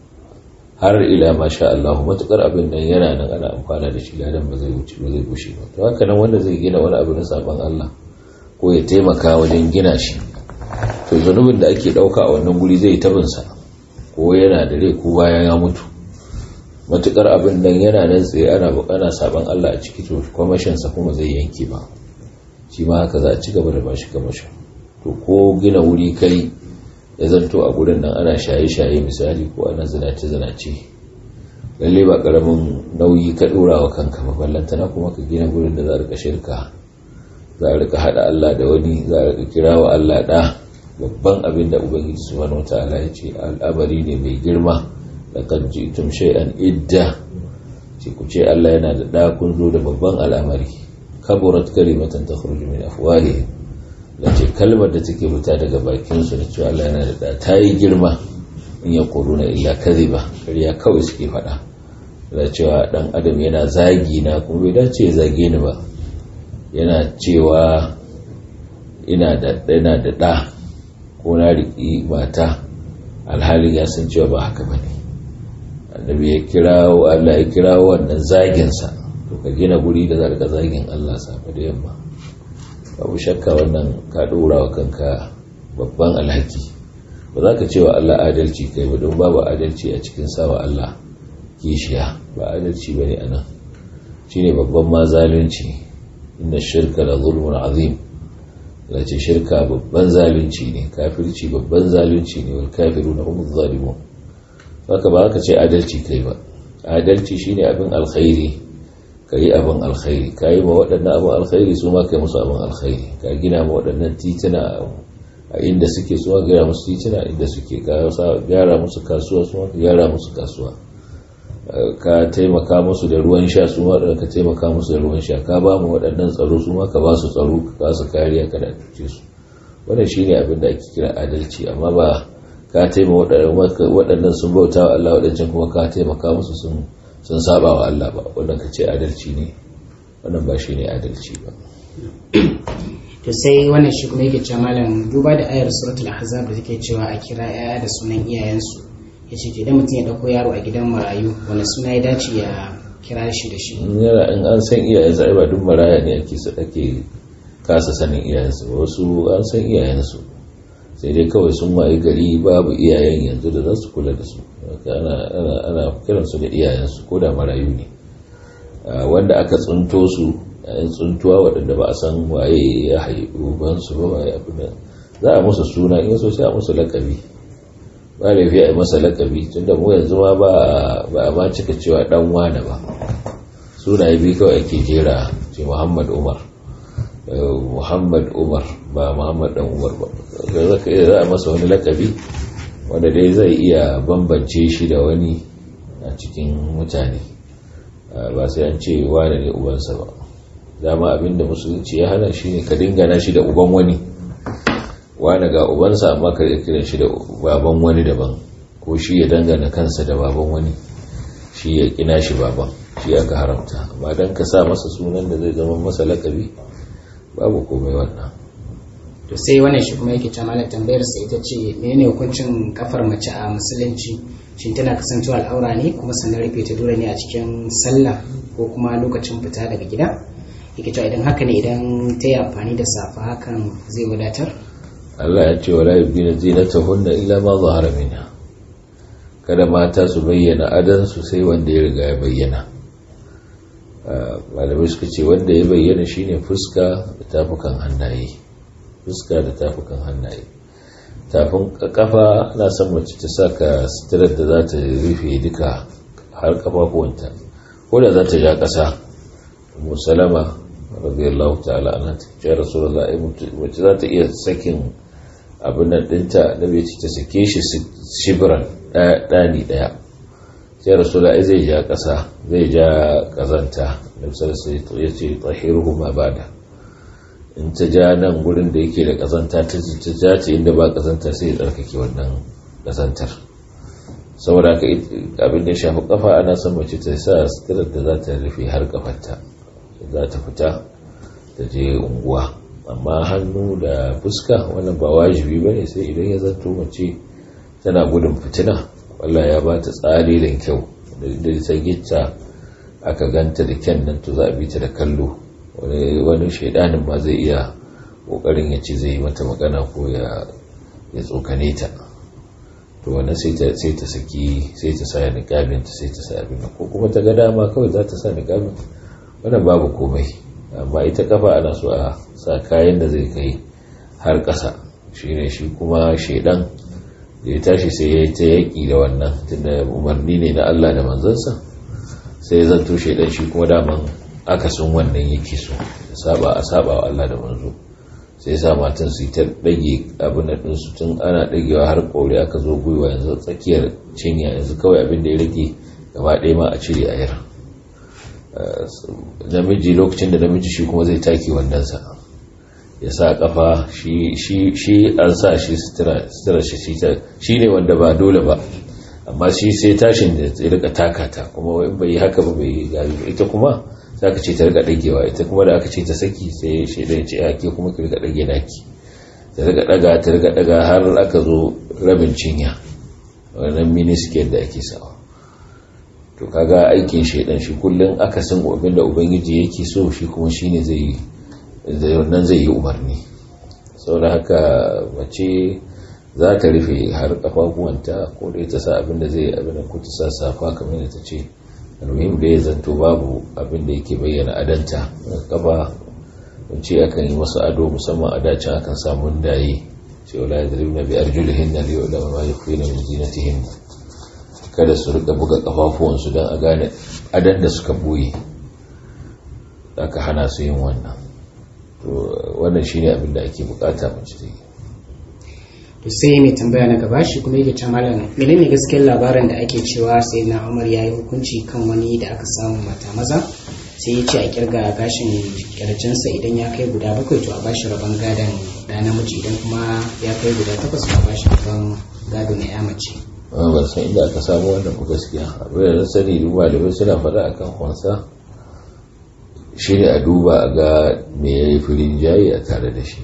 har ila masha Allah matukar abin nan yana nan ana amfana da shi ladan ba zai wuce ba zai gushe ba to haka nan wanda zai gina wani abu na saban Allah ko ya taimaka wajen gina shi to zunubin da ake dauka a wannan guri zai tabinsa ko yana da rai ko bayan ya mutu matukar abin nan yana nan tsaye ana bukana saban Allah a ciki to kwamashin sa kuma zai yanke ba shi ma haka za a ci gaba da bashi kamashin to ko gina wuri kai ya zanto a gurin nan ana shaye-shaye misali ko ana zinace-zinace lalle ba karamin nauyi ka dora wa kanka maballantana kuma ka gina gurin da za a rika shirka za a rika hada Allah da wani za a rika kira wa Allah da babban abin da ubangiji subhanahu wataala ya ce al'amari ne mai girma laqad ji'tum shay'an idda ce ku ce Allah yana da da kun zo da babban al'amari kaburat kalimatan takhruju min afwahihim ce kalmar da take fita daga bakin su da cewa Allah yana da da ta yi girma in ya na illa kadhiba kariya kawai suke faɗa da cewa dan adam yana zagi na kuma bai dace ya zage ni ba yana cewa ina da yana da da ko na riƙi mata alhalin ya san cewa ba haka ba ne annabi ya kirawo Allah ya kirawo wannan zaginsa to ka gina guri da za ka zagin Allah safe da yamma babu shakka wannan ka ɗora wa kanka babban alhaki ba za ka cewa Allah adalci kai ba don babu adalci a cikin sawa Allah kishiya ba adalci ba ne a nan shi ne babban ma zalunci inda shirka da zulmun azim ce shirka babban zalunci ne kafirci babban zalunci ne wal kafiru na umar zalimun haka ba haka ce adalci kai ba adalci shine abin alkhairi ka yi abin alkhairi ka yi ma waɗannan abin alkhairi su ma kai musu abin alkhairi ka gina ma waɗannan tituna a inda suke su ma gyara musu tituna inda suke ka gyara musu kasuwa su ma ka gyara musu kasuwa ka taimaka musu da ruwan sha su ma ka taimaka musu da ruwan sha ka ba mu waɗannan tsaro su ma ka ba su tsaro ka ba su kariya ka da tuce su wannan shine abin da ake kira adalci amma ba ka taimaka waɗannan sun bauta wa Allah waɗancan kuma ka taimaka musu sun sun saba wa Allah ba wannan ka ce adalci ne wannan ba shine adalci ba to sai wannan shi kuma yake cewa malam duba da ayar suratul ahzab da take cewa a kira yaya da sunan iyayensu ya ce idan mutum ya dauko yaro a gidan marayu wani suna ya dace ya kira shi da shi yana in an san iyayensu ai ba duk maraya ne ake ake kasa sanin iyayensu wasu an san iyayensu sai dai kawai sun wayi gari babu iyayen yanzu da za su kula da su ana kiransu da iyayensu ko da marayu ne wanda aka tsunto su yayin tsuntuwa waɗanda ba a san waye ya haifu bansu ba waye abu da za a musu suna in so sai a musu lakabi ba laifi a yi masa lakabi tunda mu yanzu ma ba a ma cika cewa dan wane ba sunaye biyu kawai ake jera ce muhammad umar muhammad umar ba muhammad dan umar ba za a masa wani lakabi wanda dai zai iya bambance shi da wani a cikin mutane ba sai an ce wane ne ubansa ba dama abinda musulunci ya hana shi ne ka dingana shi da uban wani wane ga ubansa amma ka kiran shi da baban wani daban ko shi ya dangana kansa da baban wani shi ya kina shi baban shi aka haramta amma don ka sa masa sunan da zai zama masa lakabi babu komai wannan to sai wannan shi kuma yake ta malam tambayar sa ita ce menene hukuncin kafar mace a musulunci shin tana kasancewa al'aura ne kuma sannan rufe ta dole ne a cikin sallah ko kuma lokacin fita daga gida yake cewa idan haka ne idan ta yi amfani da safa hakan zai wadatar Allah ya ce wala yubina zinatahunna illa ma zahara minha kada mata su bayyana adan su sai wanda ya riga ya bayyana malamai suka ce wanda ya bayyana shine fuska da tafukan hannaye fuska da tafukan hannaye tafin kafa na son mace ta saka sitirar da za ta rufe duka har kafafuwanta ko da za ta ja ƙasa musalama radiyallahu ta'ala ana ta ce rasulullah mace za ta iya sakin abin nan ɗinta na bai ta sake shi shibiran ɗani ɗaya sai rasulullah zai ja ƙasa zai ja ƙazanta da sai ya ce tsahiru ma bada in ta ja nan gurin da yake da kazanta ta ja ta inda ba kazanta sai ya tsarkake wannan kazantar saboda ka abin da shafi kafa ana son mace ta sa suturar da za ta rufe har kafarta za ta fita ta je unguwa amma hannu da fuska wannan ba wajibi ba ne sai idan ya zanto mace tana gudun fitina wallah ya ba ta tsari da kyau da ta gitta aka ganta da kyan nan to za a bi ta da kallo wani shaidanin ma zai iya kokarin ya ce zai yi mata magana ko ya tsokane ta to wannan sai ta saki sai ta sa niqabin ta sai ta sa abin ko kuma ta ga dama kawai za ta sa niqabin wannan babu komai amma ita kafa ana so a sa kayan da zai kai har ƙasa shine shi kuma shaidan da ya tashi sai ya yi ta yaƙi da wannan tunda umarni ne na Allah da manzansa sai ya zanto shaidan shi kuma daman akasin wannan yake so saba a saba wa Allah da manzo sai sa matan su ta dage abin da ɗinsu tun ana dagewa har kore aka zo gwiwa yanzu tsakiyar cinya yanzu kawai abin da ya rage gaba ɗaya ma a cire a yar namiji lokacin da namiji shi kuma zai take wandansa ya sa kafa shi an sa shi sutura shi shi ne wanda ba dole ba amma shi sai tashin da ya rika takata kuma in bai yi haka ba bai yi gari ita kuma za ka ce ta rika dagewa ita kuma da aka ce ta saki sai shaidan ce ake kuma ka rika dage naki ta rika daga ta rika daga har aka zo rabin cinya wannan miniskiyar da ake sawa to kaga aikin shaidan shi kullum aka san abin da ubangiji yake so shi kuma shine zai zai wannan zai yi umarni saboda haka mace za ta rufe har kafafuwanta ko da ta sa abin da zai abin da ko ta sa safa kamar da ta ce almuhim da ya zanto babu abin da yake bayyana adanta kafa wance akan yi masu ado musamman a dacin akan samu daye ce wala ya zari na biyar julihin na liyo da ma ya kuyi na minzinatihin kada su rika buga kafafuwansu don a gane adan da suka boye aka hana su yin wannan to wannan shine abin da ake bukata mace ta yi to sai mai tambaya na gaba shi kuma yake ta malam menene gaskiyar labarin da ake cewa sai na umar ya yi hukunci kan wani da aka samu mata maza sai ya ce a kirga gashin kirjinsa idan ya kai guda bakwai to a bashi rabon gadon da namiji idan kuma ya kai guda takwas to a bashi rabon gado na ya mace ban san inda aka samu wannan ku gaskiya abin da sani duba da suna faɗa akan kwansa shi ne a duba a ga me ya yi firin jayi a tare da shi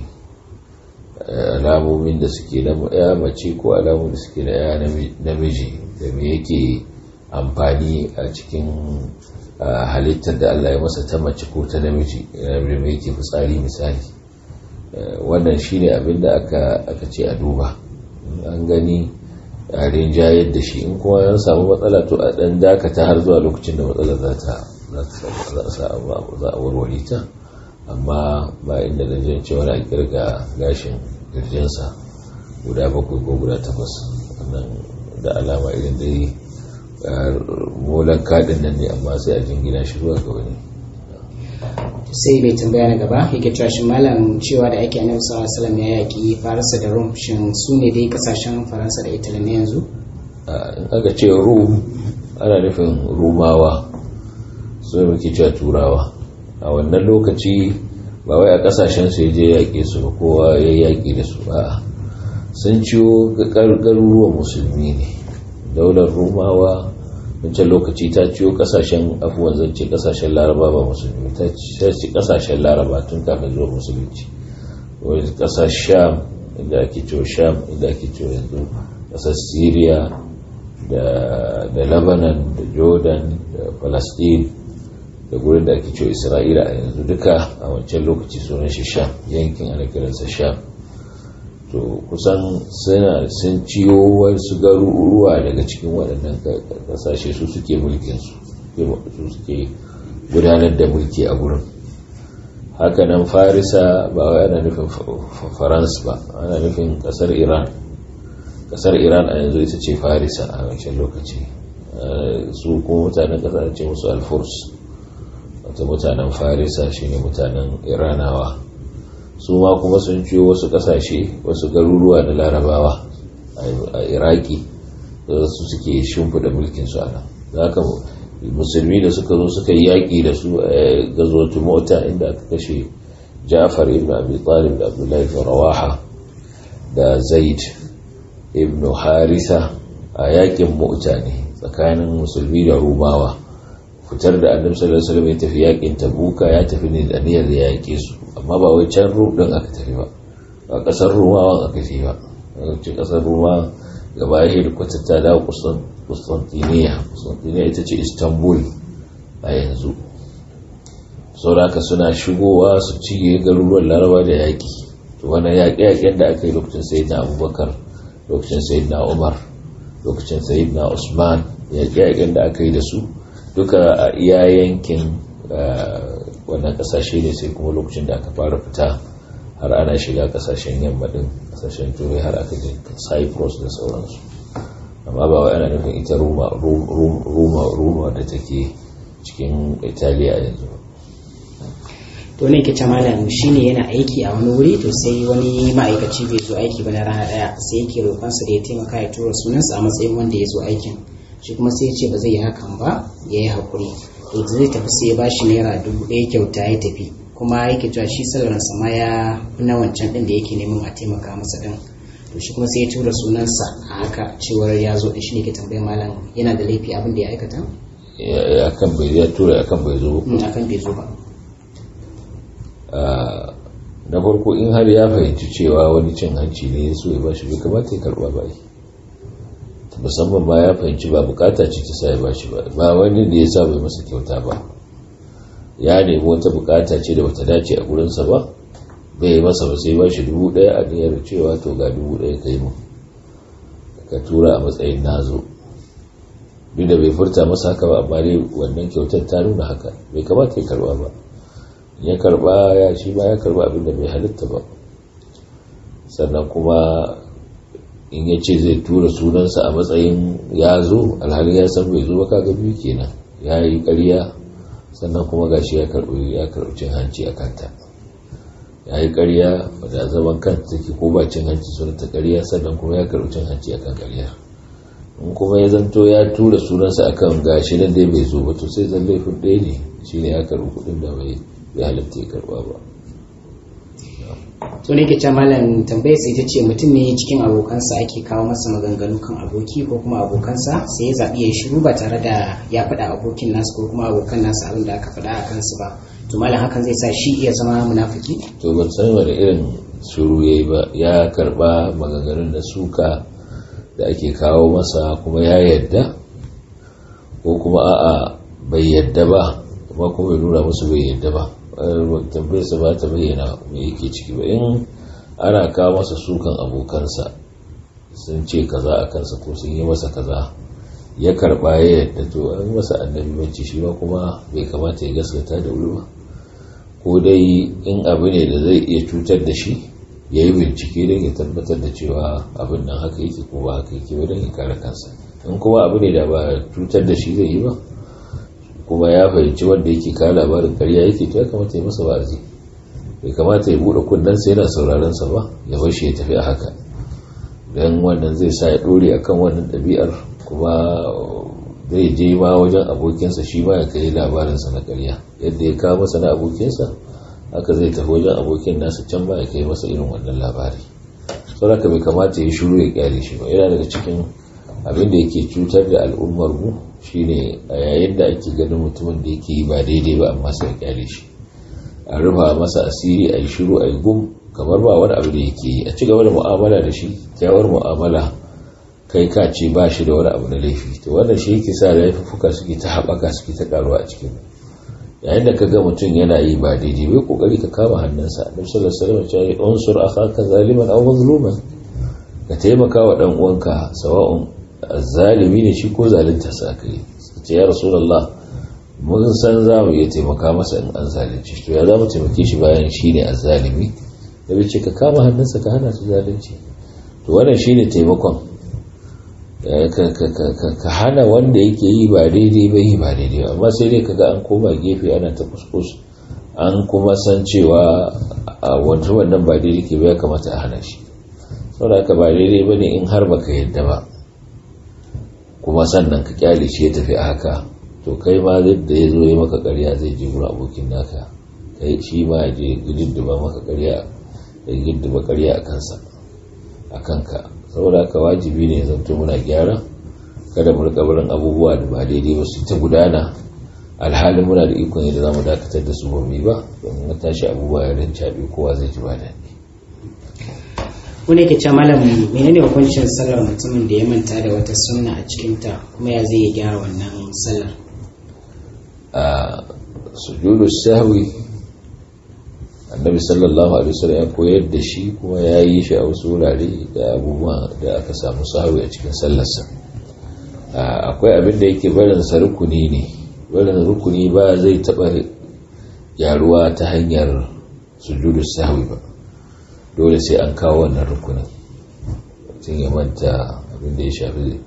alamomin da suke na ya mace ko alamomin da suke na ya namiji da me yake amfani a cikin halittar da Allah ya masa ta mace ko ta namiji da me yake fitsari misali wannan shine abin da aka ce a duba an gani a rinjayar da shi in kuma an samu matsala to a dan dakata har zuwa lokacin da matsalar za a warware ta amma ba inda da jin cewa na kirga gashin kirjinsa guda bakwai ko guda takwas wannan da alama irin da yi molan kaɗin nan ne amma sai a jingina shi zuwa ga wani sai mai tambaya na gaba yake cewa shi malam cewa da ake annabi sallallahu alaihi wasallam ya yaki faransa da rum shin su ne dai kasashen faransa da italy na yanzu in aka ce rum ana nufin rumawa su muke cewa turawa a wannan lokaci ba wai a kasashen su je yaƙe su ba kowa ya yaƙi da su ba sun ciwo garuruwan musulmi ne daular rumawa wancan lokaci ta ciwo kasashen afuwan zance kasashen laraba ba musulmi ta ci kasashen laraba tun kafin zuwa musulunci wani kasar sham inda ake ciwo sham inda ake ciwo yanzu kasar syria da lebanon da jordan da palestine da gurin da ake ciwo isra'ila a yanzu duka a wancan lokaci sunan shi sham yankin ana kiransa sham to kusan suna sun ciyo wasu garuruwa daga cikin waɗannan ƙasashe su suke mulkinsu su suke gudanar da mulki a gurin hakanan farisa ba wai ana nufin farans ba ana nufin ƙasar iran ƙasar iran a yanzu ita ce farisa a wancan lokaci su kuma mutanen ƙasar ce musu alfurs wata mutanen farisa shine mutanen iranawa su ma kuma sun ciyo wasu kasashe wasu garuruwa na larabawa a iraki da su suke shimfida mulkinsu a nan za ka musulmi da suka zo suka yi yaƙi da su a gazotu mota inda aka kashe ja'far ibn abi talib da abdullahi ibn rawaha da zaid ibn harisa a yaƙin mota ne tsakanin musulmi da rumawa fitar da annabi sallallahu alaihi wasallam ya tafi yaƙin tabuka ya tafi ne da niyyar ya yaƙe su amma ba wai can rudin aka tafi ba ba kasar rumawan aka tafi ba ce kasar ruma gaba ya hedikwata ta dawo kustantiniya kustantiniya ita ce istanbul a yanzu sauraka suna shigowa su ciye garuruwan laraba da yaƙi to wani yaƙe-yaƙen da aka yi lokacin sayid na abubakar lokacin sayid na umar lokacin sayid na usman yaƙe-yaƙen da aka yi da su duka a iya yankin wannan kasashe ne sai kuma lokacin da aka fara fita har ana shiga kasashen yamma din kasashen turai har aka je cyprus da sauransu amma ba wai ana nufin ita roma roma roma da take cikin italiya yanzu to ne ke malam shine yana aiki a wani wuri to sai wani ma'aikaci bai zo aiki ba na rana daya sai yake roƙonsa da ya taimaka ya tura sunansa a matsayin wanda ya zo aikin shi kuma sai ya ce ba zai yi hakan ba ya yi haƙuri to zai tafi sai ya ba shi naira dubu ɗaya kyauta ya tafi kuma yake cewa shi salaransa ma ya fi na wancan ɗin da yake neman a taimaka masa ɗin to shi kuma sai ya tura sunansa a haka cewar ya zo ɗin shi ne ke tambayar malam yana da laifi abin da ya aikata akan bai ya tura akan bai zo akan bai zo ba na farko in har ya fahimci cewa wani cin hanci ne ya so ya ba shi bai kamata ya karba ba musamman ma ya fahimci ba bukata ce ta sa ya ba shi ba ba wani da ya sa bai masa kyauta ba ya nemi wata bukata ce da bata dace a gurinsa ba bai yi masa ba sai ba shi dubu daya a niyyar cewa to ga dubu daya ka yi mu ka tura a matsayin nazo duk da bai furta masa haka ba amma dai wannan kyautar ta nuna haka bai kamata ya karba ba ya karba ya shi ba ya karba abin da bai halitta ba sannan kuma in ya ce zai tura sunansa a matsayin ya zo alhali ya san bai zo ba kaga biyu kenan ya yi ƙarya sannan kuma gashi ya karbi ya karbi cin hanci a kanta ya yi ƙarya da zaman kanta take ko ba cin hanci suna ta ƙarya sannan kuma ya karbi cin hanci akan ƙarya in kuma ya zanto ya tura sunansa akan gashi nan dai bai zo ba to sai zan laifin ɗaya ne shine ya karbi kuɗin da bai bai halatta ya karba ba to ne ke ce malam tambayar sai ta ce mutum ne cikin abokansa ake kawo masa maganganu kan aboki ko kuma abokansa sai ya zaɓi ya shiru ba tare da ya faɗa abokin nasu ko kuma abokan nasu abin da aka faɗa a kansu ba to malam hakan zai sa shi iya zama munafiki to ban san wani irin shiru yayi ba ya karba maganganun da suka da ake kawo masa kuma ya yadda ko kuma a'a bai yadda ba kuma kuma ya nuna musu bai yadda ba tambayarsa ba ta bayyana me yake ciki ba in ana kawo masa sukan abokansa sun ce kaza a kansa ko sun yi masa kaza ya karba ya yadda to an masa annabi bacci shi ma kuma bai kamata ya gaskata da wuri ba ko dai in abu ne da zai iya cutar da shi ya yi bincike don ya tabbatar da cewa abin nan haka yake ko ba haka yake don ya kare kansa in kuma abu ne da ba cutar da shi zai yi ba kuma ya fahimci wanda yake kawo labarin karya yake to ya kamata ya masa wa'azi bai kamata ya buɗe kunnensa yana sauraron sa ba ya bar shi ya tafi a haka don wannan zai sa ya ɗore akan wannan ɗabi'ar kuma zai je ma wajen abokinsa shi ma ya kai labarinsa na karya yadda ya kawo masa na abokinsa haka zai tafi wajen abokin nasa can ba ya kai masa irin wannan labari sauraka bai kamata ya shuru ya kyale shi ba yana daga cikin abin da yake cutar da al'ummar mu shine a yayin da ake ganin mutumin da yake yi ba daidai ba amma sai ya kyale shi a rufa masa asiri a yi shiru a yi gum kamar ba wani abu da yake yi a ci gaba da mu'amala da shi kyawar mu'amala kai ka ce ba shi da wani abu na laifi to wannan shi yake sa laifuka suke ta haɓaka suke ta karuwa a cikin yayin da ka ga mutum yana yi ba daidai bai kokari ka kama hannunsa annabi sallallahu alaihi wasallam ya ce unsur akhaka zaliman aw mazluman ka taimaka wa dan uwanka sawa'un zalimi ne shi ko zalunta sa kai ce ya rasulullah mun san za mu iya taimaka masa in an zalunci to ya za mu taimake shi bayan shi ne azzalimi da bai ce ka kama hannunsa ka hana su zalunci to wannan shine taimakon ka hana wanda yake yi ba daidai ba yi ba daidai ba amma sai dai kaga an koma gefe ana ta kuskus an kuma san cewa a wanda wannan ba daidai ke ba ya kamata a hana shi saboda haka ba daidai ba ne in har baka yadda ba kuma sannan ka kyale shi ya tafi a haka to kai ma da ya zo ya maka karya zai je gurin abokin naka kai shi ma ya je gididdiba maka karya ya giddiba karya a kansa a kanka saboda haka wajibi ne zanto muna gyara kada mu rika barin abubuwa da ba daidai ba su ta gudana alhalin muna da ikon yadda za mu dakatar da su ba mu ba domin na tashi abubuwa ya rinca bi kowa zai ji ba daɗi wani ke ce malam menene hukuncin sallar mutumin da ya manta da wata sunna a cikinta kuma ya zai gyara wannan sallar a sujudu sahwi annabi sallallahu alaihi wasallam ya koyar da shi kuma ya yi shi a wasu wurare da abubuwa da aka samu sahwi a cikin sallarsa akwai abin da yake barin sa rukuni ne barin rukuni ba zai taba gyaruwa ta hanyar sujudu sahwi ba dole sai an kawo wannan rukunin mutum ya manta abin da ya shafi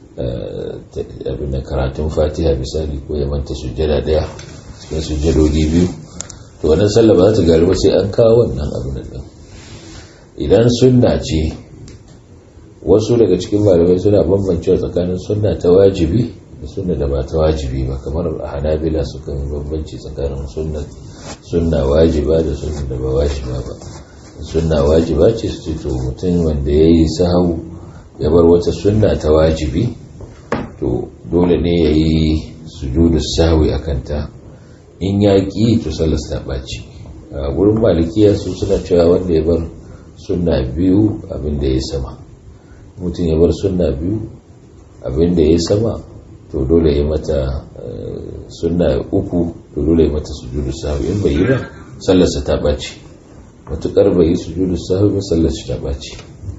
abin da karatun fatiha misali ko ya manta sujjada daya cikin sujjadodi biyu to wannan sallah ba za ta gari ba sai an kawo wannan abin da idan sunna ce wasu daga cikin malamai suna bambancewa tsakanin sunna ta wajibi da sunna da ba ta wajibi ba kamar a hanabila sukan bambanci tsakanin sunna wajiba da sunna da ba wajiba ba sunna wajiba ce su ce to mutum wanda ya yi sahau ya bar wata sunna ta wajibi to dole ne ya yi sujudu sahawi a kanta in ya ƙi to sallas ta ɓaci a wurin malikiya su suna cewa wanda ya bar sunna biyu abinda ya sama mutum ya bar sunna biyu abinda ya sama to dole ya mata sunna uku to dole ya mata sujudu sahawi in bai yi ba sallarsa ta ɓaci matuƙar bai yi sujudu sahawi ba sallarsa ta ɓaci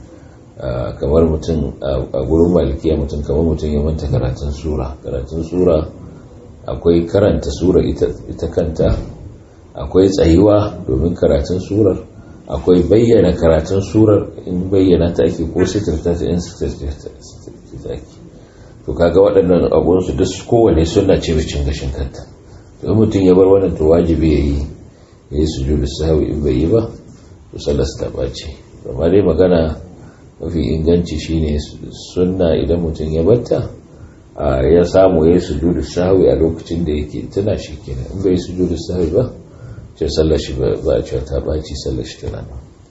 kamar mutum a gurin malikiya mutum kamar mutum ya manta karatun sura karatun sura akwai karanta sura ita kanta akwai tsayuwa domin karatun surar akwai bayyana karatun surar in bayyana ta ake ko sitirta ta in sitirta ake to kaga waɗannan abunsu duk kowane suna ce cin gashin kanta to mutum ya bar wannan to wajibi ya yi ya yi sujudu sahawi in bai yi ba to sallar ta ɓace amma dai magana mafi inganci shine sunna idan mutum ya batta ya samu ya yi sujudu sahwi a lokacin da yake tana shi kenan in bai sujudu sahwi ba ce sallar shi ba a cewa ta baci sallar shi tana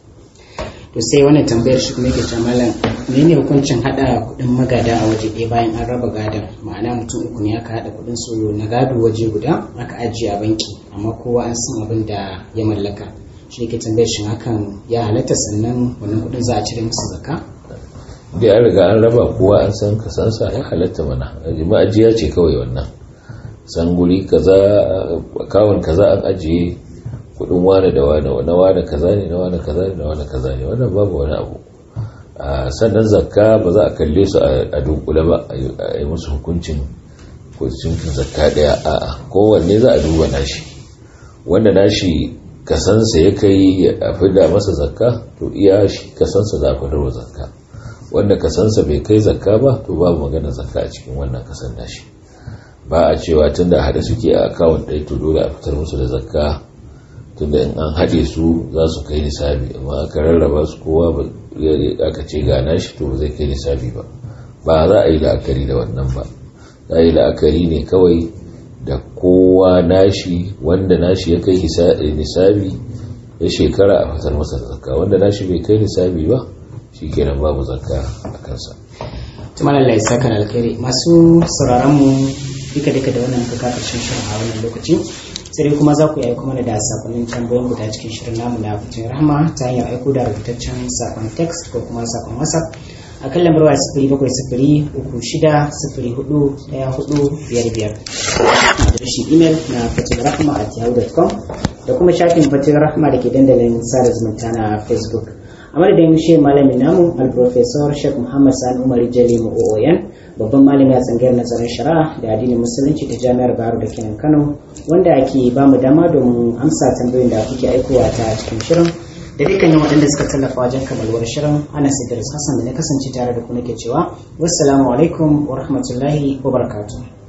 to sai wannan tambayar shi kuma yake cewa malam menene hukuncin hada kudin magada a waje ɗaya bayan an raba gadon ma'ana mutum uku ne aka hada kudin soyo na gado waje guda aka ajiye a banki amma kowa an san abin da ya mallaka shi ke tambayar shi hakan ya halatta sannan wannan kudin za a cire musu zakka da an riga an raba kowa an san kasansa ya halatta mana ma'ajiya ce kawai wannan san guri kaza kawon kaza an ajiye kudin wane da wane na wane kaza ne na wane kaza ne na wane kaza ne wannan babu wani abu sannan zakka ba za a kalle su a dunkule ba a yi musu hukuncin hukuncin zakka daya a'a kowanne za a duba nashi wanda nashi kasansa ya kai a fida masa zakka to iya shi kasansa za a fidarwa zakka wanda kasansa bai kai zakka ba to babu magana zakka a cikin wannan kasan nashi ba a cewa tunda hada suke a akawun ɗaya to dole a fitar musu da zakka tunda in an haɗe su za su kai nisabi amma aka rarraba su kowa ba aka ce ga nashi to zai kai nisabi ba ba za a yi la'akari da wannan ba za a yi la'akari ne kawai da kowa nashi wanda nashi ya kai nisabi ya shekara a fitar masa zakka wanda nashi bai kai nisabi ba shi kenan babu zakka a kansa tumar Allah ya saka alkhairi masu sauraron mu duka duka da wannan kaka karshen shirin a wannan lokaci sai dai kuma za ku yi kuma da sakonnin tambayoyin guda cikin shirin namu na fitin rahama ta hanyar aiko da rubutaccen sakon text ko kuma sakon whatsapp a kan lambar waya sifiri bakwai sifiri uku shida sifiri hudu daya hudu biyar biyar adireshin imel na fatin rahama at yahoo.com da kuma shafin fatin rahama da ke dandalin sada zumunta na facebook a madadin shi malamin namu alprofesor sheikh muhammad sani umar jali mu'o'oyan babban malami a tsangayar nazarin shari'a da addinin musulunci ta jami'ar baro da kenan kano wanda ake ba mu dama domin amsa tambayoyin da kuke aikowa ta cikin shirin da dukkanin waɗanda suka tallafa wajen kamalwar shirin ana idris hassan da na kasance tare da ku nake cewa wassalamu alaikum wa rahmatullahi wa barakatuh